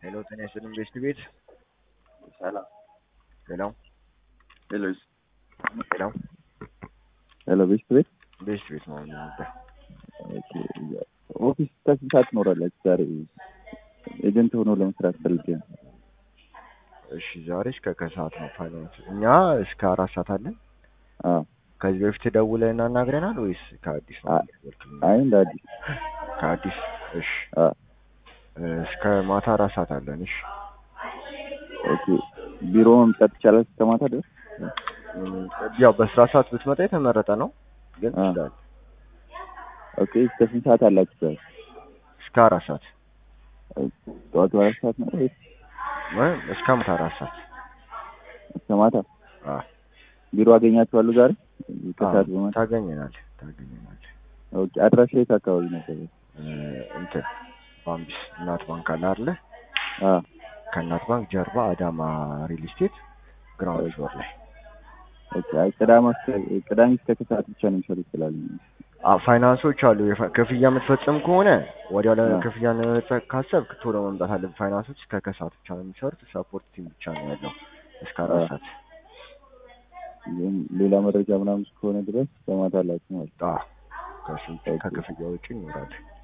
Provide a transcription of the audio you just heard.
ሄሎ ጤና ይስጥልኝ ቤስት ቤት ሰላም ሄሎ ሄሎ ሄሎ ሄሎ ቤስት ቤት ቤስት ቤት ነው ነበር ኦኬ ኦፊስ ከስንት ሰዓት ትኖራላችሁ ዛሬ ኤጀንት ሆኖ ለመስራት ፈልጌ ነው እሺ ዛሬ እስከ ከሰዓት ነው ፋይናንስ እኛ እስከ አራት ሰዓት አለን አዎ ከዚህ በፊት ደውለህ እናናግረናል ወይስ ከአዲስ ነው አ- አይ እንደ አዲስ ከአዲስ እሺ አዎ እስከ ማታ አራት ሰዓት አለን እሺ ኦኬ ቢሮ መምጣት ይቻላል እስከ ማታ ድረስ እም፣ ያው በስራ ሰዓት ብትመጣ የተመረጠ ነው ግን አ። ትችላለህ ኦኬ እስከ ስንት ሰዓት አላችሁ ዛሬ እስከ አራት ሰዓት ጠዋቱ አራት ሰዓት ነው ወይስ ወይም እስከ ማታ አራት ሰዓት እስከ ማታ አ ቢሮ አገኛችኋለሁ ዛሬ ከሰዓት አዎ፣ በማታ ታገኘናለህ ታገኘናለህ ኦኬ አድራሻ የት አካባቢ ነበር እ፣ እንትን ባምቢስ እናት ባንክ አለ አይደለ አ ከእናት ባንክ ጀርባ አዳማ ሪል ስቴት ግራውንድ ፍሎር ላይ ኦኬ አይ ቅዳሜ እስከ- ቅዳሜ እስከ ከሰዓት ብቻ ነው የሚሰሩ ይችላል አ ፋይናንሶች አሉ የፋ- ክፍያ የምትፈጽም ከሆነ ወዲያው አ። ለክፍያ ለመፈጸም ካሰብክ ቶሎ መምጣት አለብህ ፋይናንሶች እስከ ከሰዓት ብቻ ነው የሚሰሩት ሰፖርት ቲም ብቻ ነው ያለው እስከ አራት አ። ሰዓት ግን ሌላ መረጃ ምናምን እስከሆነ ድረስ በማታ አላችሁ ማለት ነው። አዎ ከስንት ከክፍያ ውጭ ይኖራል